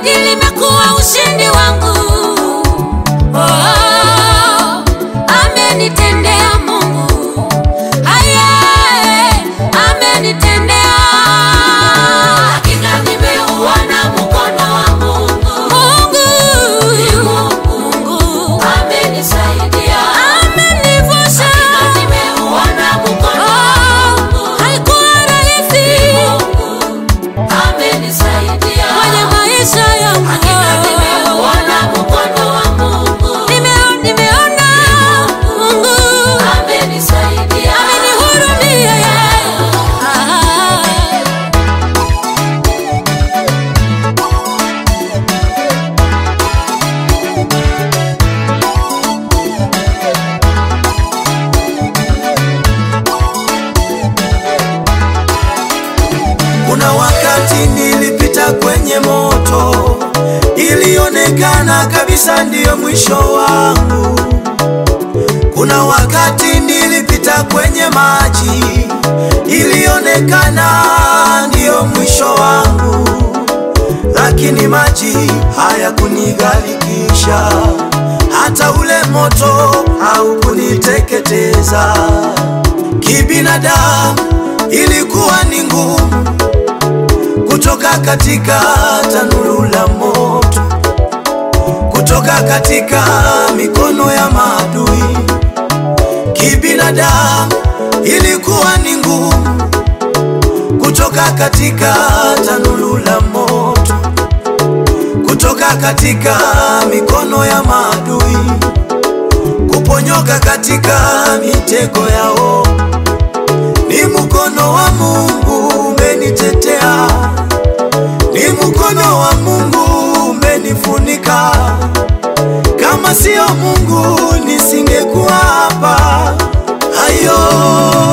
hili limekuwa ushindi wangu. Oh, amenitendea Mungu, aye, amenitendea. Hakika nimeuona mkono wa Mungu, Mungu, Mungu amenisaidia, amenivusha. Hakika nimeuona mkono wa Mungu, haikuwa rahisi amenisaidia kwenye maisha yangu. Hakika nimeuona mkono wa Mungu, nimeona nimeona Mungu amenisaidia, amenihurumia yeye. Ah. Kuna wakati nilipita kwenye moto, ilionekana kabisa ndiyo mwisho wangu. Kuna wakati nilipita kwenye maji, ilionekana ndiyo mwisho wangu, lakini maji hayakunigharikisha, hata ule moto haukuniteketeza. Kibinadamu ilikuwa ni ngumu kutoka katika tanuru la moto, kutoka katika mikono ya maadui. Kibinadamu ilikuwa ni ngumu kutoka katika tanuru la moto, kutoka katika mikono ya maadui, kuponyoka katika mitego yao. Ni mkono wa Mungu umenitetea, ni mkono wa Mungu umenifunika. Kama sio Mungu nisingekuwa hapa. Hayo